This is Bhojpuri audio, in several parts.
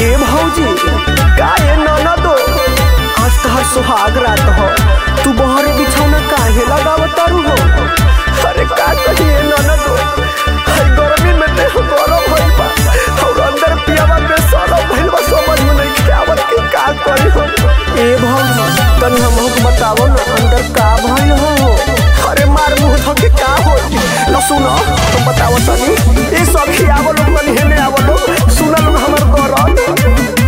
ए भौजी का ए ननदो आज तहर सुहाग रात हो तू बहर बिछौना काहे लगावत तारू हो अरे का कहिए ननदो हई गर्मी में देह गरम भइल बा और अंदर पियावा में सरम भइल बा समझ में नहीं आवत कि का करी हो ए भौजी तनी हमहू के बतावो ना अंदर का भइल हो अरे मार मुंह धके का हो न सुनो तुम बताओ तनी ए सखी आवो लोग तनी हेने आवो लोग सुना लोग हमर गरम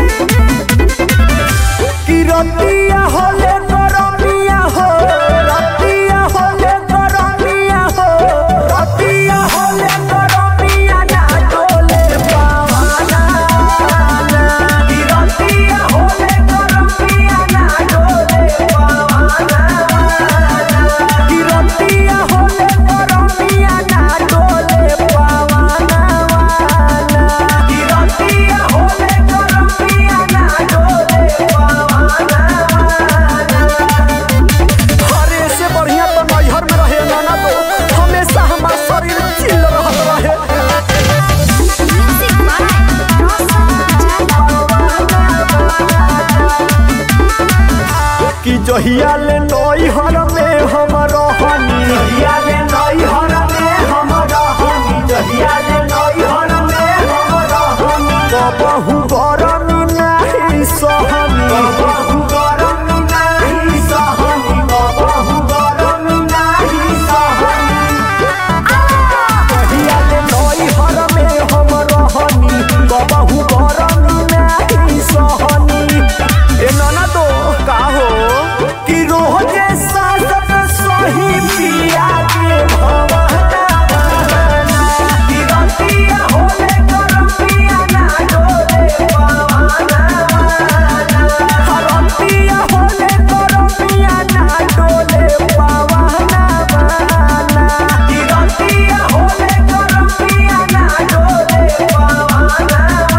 कि रतिया होले गरमिया हो रतिया होले गरमिया हो रतिया होले गरमिया ना डोले पावाना कि रतिया होले गरमिया ना डोले पावाना कि रतिया होले गरमिया ना डोले पावाना कि रतिया होले गरमिया ना डोले पावाना अरे से बढ़िया तो नैहर में रहे नाना तो हमेशा हमार शरीर चिल रहल रहे Music by कि जहिया ले नैहर में हम रहनी जहिया ले नैहर में हम रहनी जहिया ले नैहर में हम रहनी कबहू गरमी नाही सहनी कबहू गरमी नाही सहनी कबहू गरमी नाही सहनी कहिया ले नैहर में हम रहनी कबहू गरमी नाही सहनी ए नाना तो का हो कि रोजे सासत सही पिया के भवना बहाना कि रतिया होले गरमिया ना डोले पवाना रतिया होले गरमिया ना डोले पवाना बहाना कि रतिया होले गरमिया ना डोले पवाना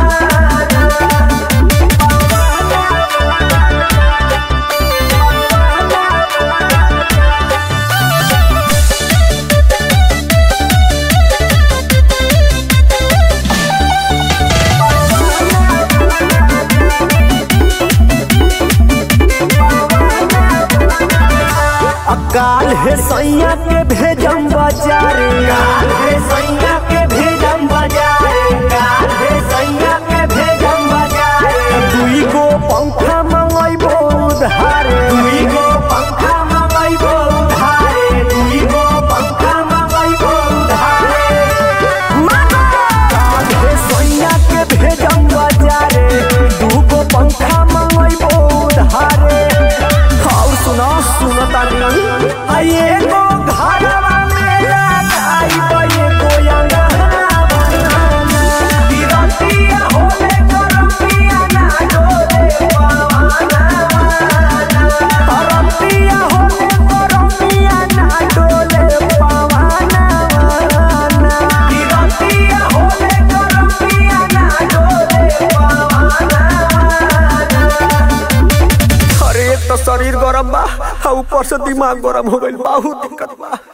काल है सैया के भेजम बाजारे काल है सैया के भेजम बाजारे काल है सैया के भेजम बाजारे दुई गो पंखा मंगैबो उधारे दुई गो पंखा मंगैबो उधारे दुई गो पंखा मंगैबो उधारे काल है सैया के भेजम बाजारे दू गो पंखा मंगैबो उधारे और सुनो सुनो तानी आइए गो घरवा मेरा आई बये गो अंगना बनाना तिरंतिया होले गरमिया ना डोले पवाना तिरंतिया होले गरमिया ना डोले पवाना तिरंतिया होले गरमिया ना डोले पवाना अरे एक तो शरीर गरम बा आ ऊपर से दिमाग गरम हो गइल बहुत दिक्कत बा